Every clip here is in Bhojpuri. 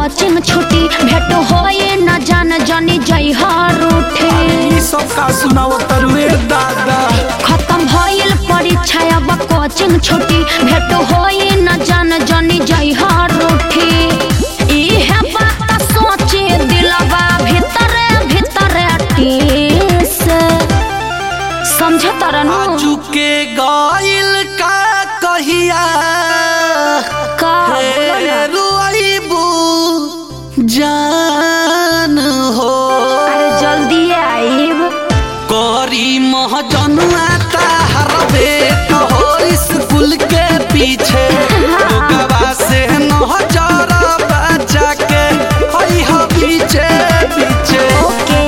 कोचिंग छुट्टी भेट होए न जान जानी जई हर उठे ई सब का सुनाओ तरुए दादा खत्म भइल परीक्षा अब कोचिंग छुट्टी भेट होए न जान जानी जई हर उठे इहे बात सोचे दिलवा भीतर भीतर टीस समझ तरनु आजू के गइल का कहिया का बोलो ना। रुआइबू जान हो अरे जल्दी आइब करी महजनुआ ताहर बेट हो स्कूल के पीछे ओकरा से नजर बचा के हई हो पीछे पीछे ओके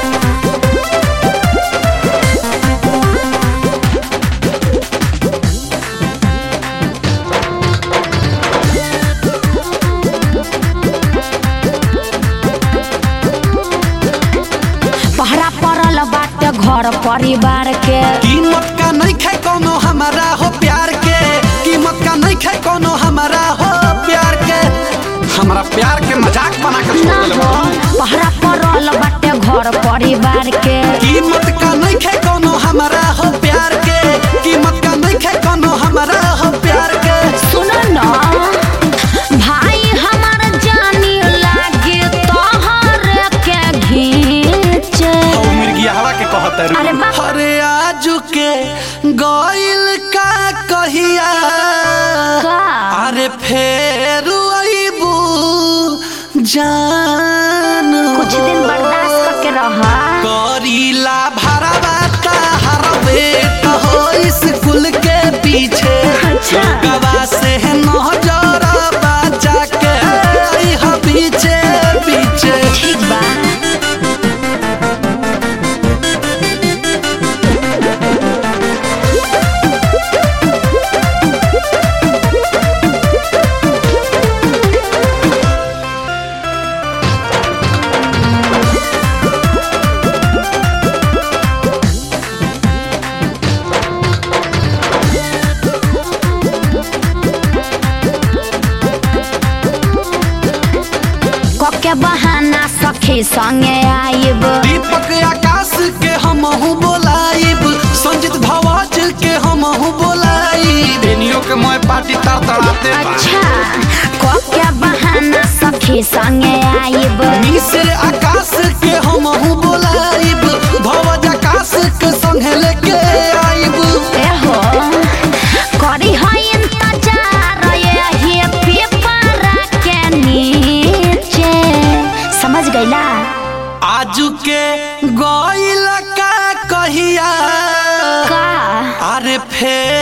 पहरा पड़ल बाटे घर परिवार के कीमत का नहीं खे कोनो हमारा हो प्यार के कीमत का नहीं खे कोनो हमारा हो प्यार के हमारा प्यार के मजाक बना के छोड़ ना देले हो बा। पहरा पड़ल बाटे घर परिवार के कीमत का नहीं खे कोनो हमारा हो प्यार के कीमत का नहीं खे कोनो हमारा हो प्यार के सुनो ना भाई हमार जानी लागे तोहर के घींचे हौ मिर्गिया हवा के कहत है अरे बा- अरे आजू के गइल का कहिया का अरे फेर आइबू जान कुछ दिन बर्दाश्त करके रहा करीला भरवा ताहर बेट हो स्कूल के पीछे अच्छा। लोगवा से नजर बचा के आई हो पीछे पीछे ठीक बा कके बहाना सखी संगे आइब दीपक आकाश के हमहू बोलाइब संजीत भवाज के हमहू बोलाइब बेनियो के मोय पार्टी तर तड़ाते बा अच्छा कके बहाना सखी संगे आइब मिस्र आकाश के हमहू बोलाइब भवज आकाश के संगे लेके आइब एहो करी है इंतजार यही पेपर के नीचे समझ गईला आजू के गइल का कहिया का अरे फेर